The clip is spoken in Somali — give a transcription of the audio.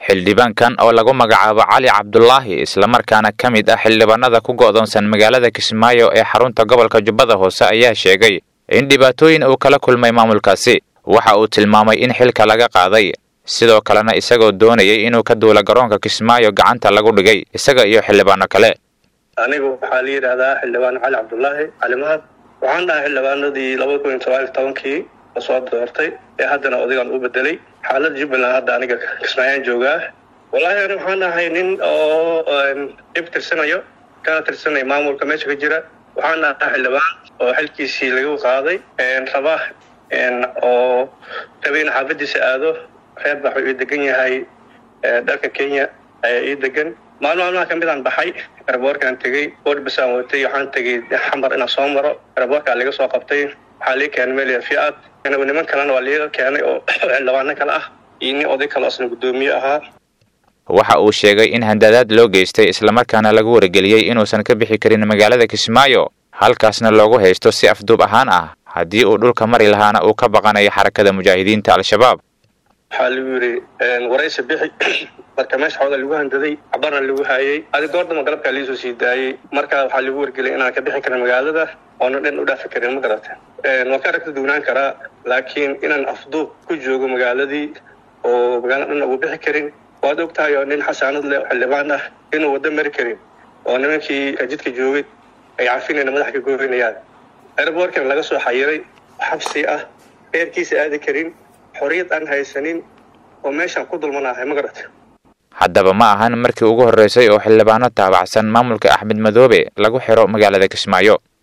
xildhibaankan oo lagu magacaabo cali cabdulaahi islamarkaana ka mid ah xildhibaanada ku go'doonsan magaalada kismaayo ee xarunta gobolka jubbada hoose ayaa sheegay in dhibaatooyin uu kala kulmay maamulkaasi waxa uu tilmaamay in xilka laga qaaday sidoo kalena isagoo doonayay inuu ka duula garoonka kismaayo gacanta lagu dhigay isaga iyo xildhibaano kale anigu waxaa la yidhaahdaa xildhibaan cali cabdulaahi cali mahad waxaan dhahay xildhibaanadii labada kun iyo sagaal tobankii lasoo doortay ee haddana odagaan u bedelay xaalada jubbaland hadda aniga kismaayaan joogaa wallaahi ani waxaan ahay nin oo dhib tirsanayo kana tirsanaya maamulka meesha ka jira waxaan ahaa xildhibaan oo xilkiisii lagu qaaday raba oo raba in xaafadiisa aado reer baa wuxuu ii degan yahay dhalka kenya ayaa ii degan maalmo maalmaha kamid aan baxay eraboorkaan tegey boodbasaan watay waxaan tegey xamar inaan soo maro eraboorkaa laga soo qabtay waxaa lii keenay meel fiad niman kalena waa liiga keenay oo xildhibaano kale ah iyo nin oday kale asna guddoomiye ahaa waxa uu sheegay in handadaad loo geystay islamarkaana lagu wargeliyey inuusan ka bixi karin magaalada kismaayo halkaasna loogu haysto si afduub ahaan ah haddii uu dhulka mari lahaana uu ka baqanayo xarakada mujaahidiinta al-shabaab waxaa lagu yidhi waraysi bixi marka meesha xooga lagu handaday cabarna lagu haayey adi goordama galabkaa liisoo sii daayey marka waxaa lagu wargeliyay inaan ka bixi karin magaalada oona dhan u dhaafi karin ma garata waan ka aragta duwnaan karaa laakiin inaan afduub ku joogo magaaladii oo magaalada dhan ugu bixi karin waad og tahay oo nin xasaanad leh oo xildhibaan ah inuu waddo mari karin oo nimankii jidka joogay ay cafinayna madaxa ka gooynayaan airboorkan laga soo xayiray xabsi ah reerkiisa aadi karin xorriyad aan haysanin oo meeshaan ku dulmanahay ma garata haddaba ma ahan markii ugu horreysay oo xildhibaano taabacsan maamulka axmed madoobe lagu xiro magaalada kismaayo